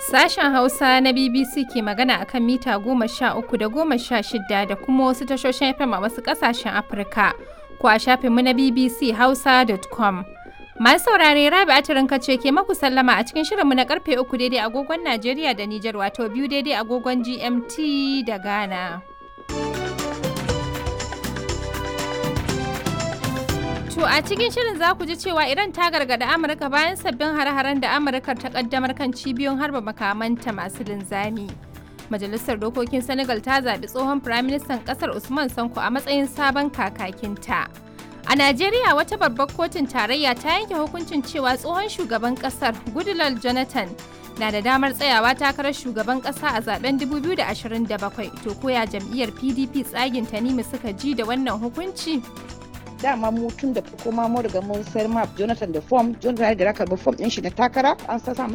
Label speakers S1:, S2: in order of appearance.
S1: Sashen Hausa na BBC ke magana akan mita goma sha uku da goma sha shida da kuma wasu tashoshin FM a wasu ƙasashen Afirka ko a shafinmu na BBC Hausa.com. Masu saurare Rabi Atirinka ce ke maku sallama a cikin shirinmu na karfe uku daidai agogon Najeriya da Nijar wato biyu daidai agogon GMT da Ghana. To a cikin shirin za ku ji cewa Iran ta gargada Amurka bayan sabbin hare-haren da Amurka ta kaddamar kan cibiyoyin harba makamanta masu linzami. Majalisar Dokokin Senegal ta zaɓi tsohon Firaministan ƙasar Usman Sanko a matsayin sabon kakakinta. A Najeriya wata babbar kotun tarayya ta yanke hukuncin cewa tsohon shugaban ƙasar Goodluck Jonathan na da damar tsayawa takarar shugaban ƙasa a zaben 2027 to koya jam'iyyar PDP tsagin Tanimu suka ji da wannan hukunci.
S2: dama mu tun da farko ma mu riga mun sayar ma Jonathan da form Jonathan da raka ba form din shi na takara an sa